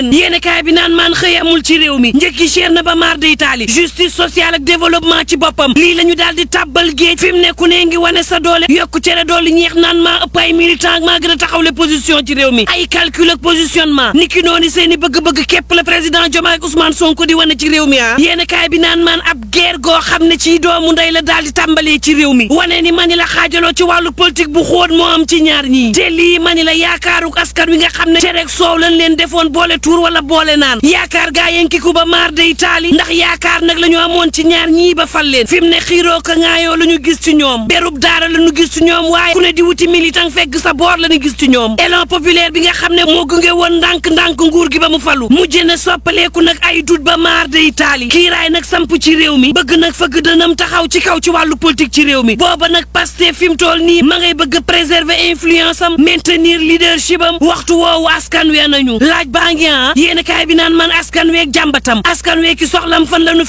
yéene kaay bi naan maan xëy amul ci réew mi njëkki cher na ba maar de Italie justice sociale ak développement ci boppam lii la ñu daal di tàbbal géej fi mu ne ku ne ngi wane sa doole yokku cere doole ñeex naan maa ëpp ay militant ak maa gën a taxawle position ci réew mi ay calcul ak positionnement niki noonu seen i bëgg-bëgg képp la président Diomaye ak Ousmane Sonko di wane ci réew mi ah yéene kaay bi naan maan ab guerre goo xam ne ci doomu ndey la daal di tàmbalee ci réew mi wane ni mani la xaajaloo ci wàllu politique bu xóot moo am ci ñaar ñii te lii mani la yaakaaruk askan wi nga xam ne cereeg soow lañ leen defoon boole tuur wala boole naan yaakaar gaa yenkiku ba maar de Italie ndax yaakaar nag la ñu amoon ci ñaar ñii ba fal leen fi mu ne xiiroo ko ŋaayoo la ñu gis ci ñoom berub daara la ñu gis ci ñoom waaye ku ne di wuti militant fekk sa boor la ñu gis ci ñoom élan populaire bi nga xam ne moo gunge woon ndànk-ndànk nguur gi ba mu falu mujj na soppaleeku nag ay dut ba maar de Italie kiiraay nag samp ci réew mi bëgg nag fëgg dënam taxaw ci kaw ci wàllu politique ci réew mi booba nag Pastef fi mu toll nii ma ngay bëgg préserver influence am maintenir leadership am waxtu woowu askan wee nañu laaj baa ngi ah yéen kaay bi naan man askan weeg jàmbatam askan wee ki soxlam fan la nu